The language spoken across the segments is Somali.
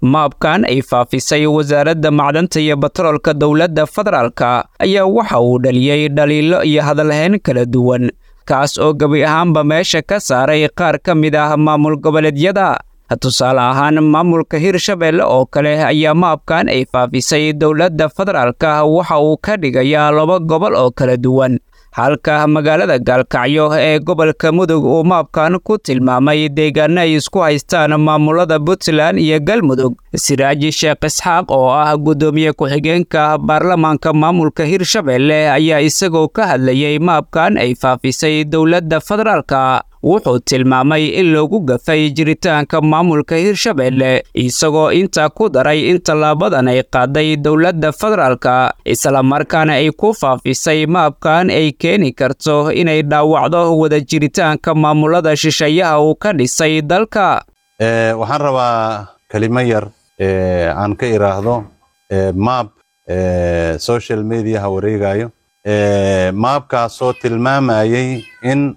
maabkan ay faafisay wasaaradda macdanta iyo batroolka dowladda federaalka ayaa waxa uu dhaliyey dhaliilo iyo hadalhayn kala duwan kaas oo gebi ahaanba meesha ka saaray qaar ka mid ah maamul goboleedyada tusaale ahaan maamulka hirshabeelle oo kale ayaa maabkan ay faafisay dowladda federaalka waxa uu ka dhigayaa laba gobol oo kala duwan halka magaalada gaalkacyo ee gobolka mudug uu maabkan ku tilmaamay deegaano ay isku haystaan maamulada puntland iyo galmudug siraaji sheekh isxaaq oo ah guddoomiye ku-xigeenka baarlamaanka maamulka hirshabeelle ayaa isagoo ka hadlayay maabkan ay faafisay dowladda federaalka wuxuu tilmaamay in loogu gafay jiritaanka maamulka hirshabeelle isagoo intaa ku daray in tallaabadan ay qaaday dowladda federaalka islamarkaana ay ku faafisay maabkan ay keeni karto inay dhaawacdo wada jiritaanka maamulada shisheeyaha uu ka dhisay dalka waxaan rabaa kelimo yar aan ka iraahdo maab social mediaha wareegayo maabkaasoo tilmaamayay in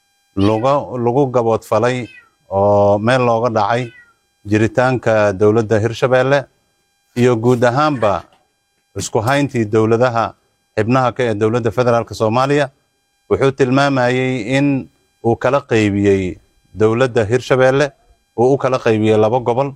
lagu gaboodfalay oo meel looga dhacay jiritaanka dowladda hirshabeelle iyo guud ahaanba isku hayntii dowladaha xibnaha ka ee dowladda federaalk soomaaliya wuxuu tilmaamayey in uu kala qaybiyey dowladda hirshabeelle uu u kala qaybiyey laba gobol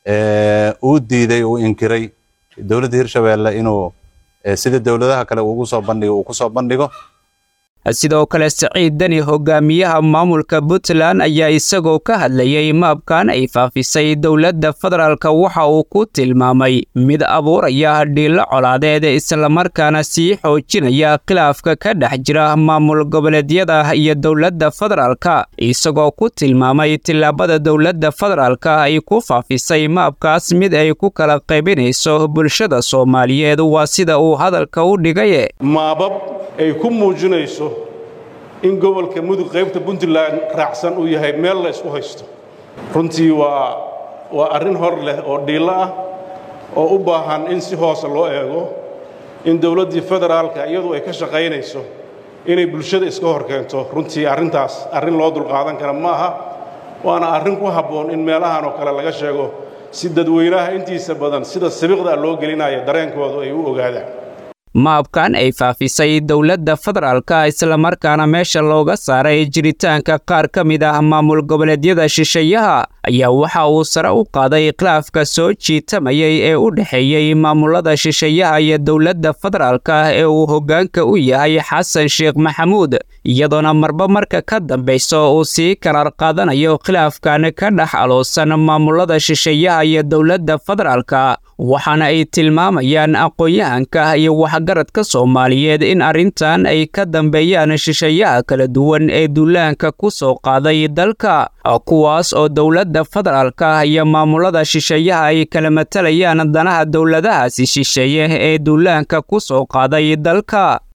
uu diiday uu inkiray dowladda hirshabeelle inuu sida dowladaha kale ugu soo bandhigo uu ku soo bandhigo sidoo kale siciid deni hogaamiyaha maamulka puntland ayaa isagoo ka hadlayay maabkan ay faafisay dowladda federaalka waxa uu ku tilmaamay mid abuuraya dhiilo colaadeed islamarkaana sii xoojinaya khilaafka ka dhex jira maamul goboleedyada iyo dowladda federaalka isagoo ku tilmaamay tillaabada dowladda federaalka ay ku faafisay maabkaas mid ay ku kala qaybinayso bulshada soomaaliyeed waa sida uu hadalka u dhigay maabab ay ku muujinayso in gobolka mudug qaybta puntland raacsan uu yahay meel la isku haysto runtii waa waa arrin hor leh oo dhiillo ah oo u baahan in si hoose loo eego in dowladdii federaalka iyadu ay ka shaqaynayso inay bulshada iska hor keento runtii arrintaas arrin loo dulqaadan kara ma aha waana arrin ku habboon in meelahan oo kale laga sheego si dadweynaha intiisa badan sida sabiiqda loo gelinaya dareenkoodu ay u ogaadaan maabkan ay faafisay dowladda federaalka islamarkaana meesha looga saaray jiritaanka qaar ka mid ah maamul goboleedyada shisheeyaha ayaa waxa uu sare u qaaday khilaafka soo jiitamayay ee u dhexeeyey maamulada shisheeyaha iyo dowladda federaalka ee uu hoggaanka u yahay xasan sheekh maxamuud iyadoona marba marka ka dambayso uu sii karaar qaadanayo khilaafkan ka dhex aloosan maamulada shisheeyaha iyo dowladda federaalka waxaana ay tilmaamayaan aqoon-yahanka iyo waxgaradka soomaaliyeed in arrintan ay ka dambeeyaan shisheeyaha kala duwan ee duulaanka ku soo qaaday dalka kuwaas oo dowladda federaalka iyo maamulada shisheeyaha ay kala matalayaan danaha dowladahaasi shisheeye ee duulaanka ku soo qaaday dalka